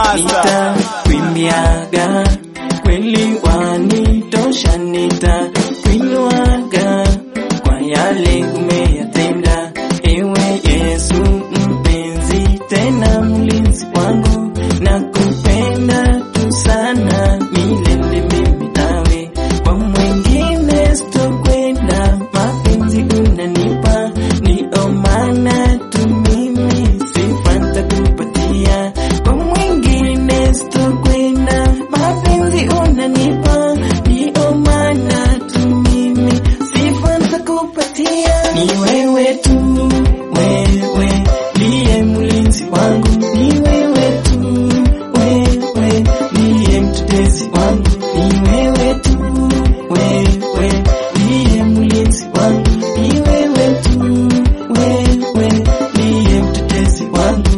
nitakwimbiaga kweli wanitosha, nitakuinuaga kwa yale umeyatenda, ewe Yesu mpenzi, tena mlinzi wangu, nakupenda tu sana milele mimi nawe, kwa mwingine sitokwenda, mapenzi unanipa, ndio maana tu mimi sifa nitakupatia, kwa mwingine sitokwenda, mapenzi unanipa, ndio maana tu mimi sifa nitakupatia, ni wewe tu, wewe ndiye mlinzi wangu, ni wewe tu, wewe ndiye mtetezi wangu, ni wewe tu, wewe ndiye mlinzi wangu, ni wewe tu, wewe ndiye mtetezi wangu.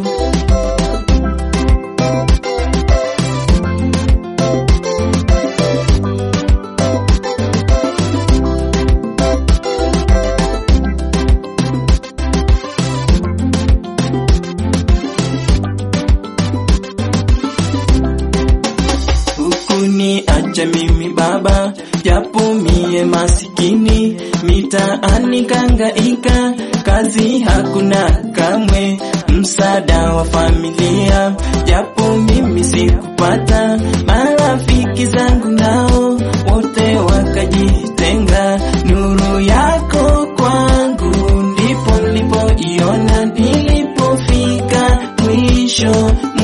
Hukuniacha mimi baba, japo mie masikini, mitaani kangaika, kazi hakuna kamwe, msaada wa familia, japo mimi sikupata, marafiki zangu nao wote wakajitenga, nuru yako kwangu ndipo nilipoiona, nilipofika mwisho